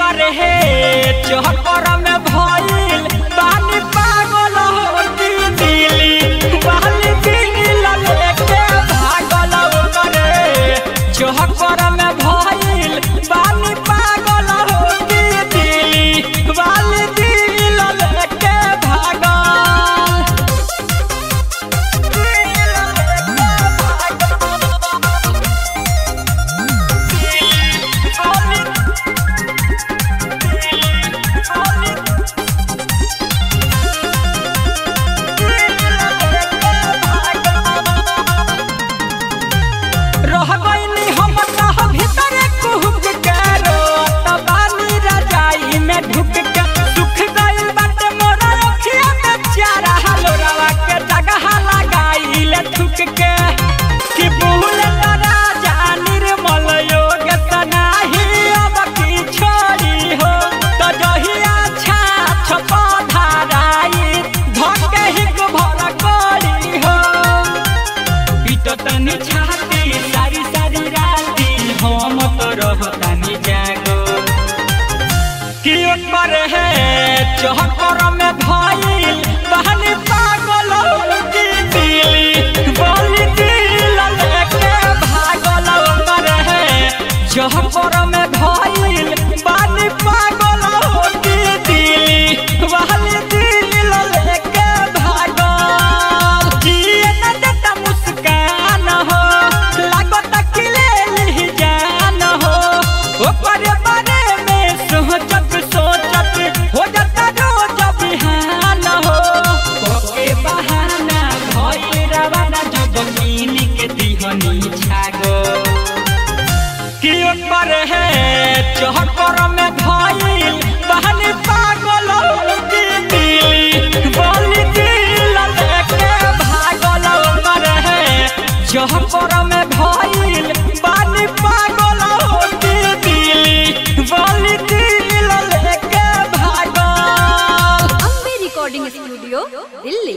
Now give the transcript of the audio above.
ओकर हे चहकर में भइल बानी पागल हो की दिली बाली दिल लेके भागल ओकर चहकर में भइल बानी पागल हो की दिली बाली दिल लेके भागल रह गईनी हम तह भीतर कुहुक के रोत बानी रजाई में ढुक के सुख गइल बाटे मोरा अखिया में चारा हलोरवा के जगह लगाइले थुक के कि भूल तरा जा निर्मल योग सनाही अब की छोड़ी हो तो जहिया छाछ पधाराई धके हिक भर करी हो पीटो तनी छाती सारी सारी राती हम तो रहतानी जागो कि ओकर है चहकर में भइल बहनी पागल की दिली बोली दिल लेके भागल ओकर है चहकर में भइल बानी पागल की दिली बहनी दिल लेके भागल जिए न देता मुस्कान हो लागत कि ले ली जान हो ओकर बारे में सोचत सोचत हो जाता रोज बिहान हो ओके बहाना भइल रवाना जब कीन के दिहनी छागो कि ओकर है चहकर में भइल बहनी पागल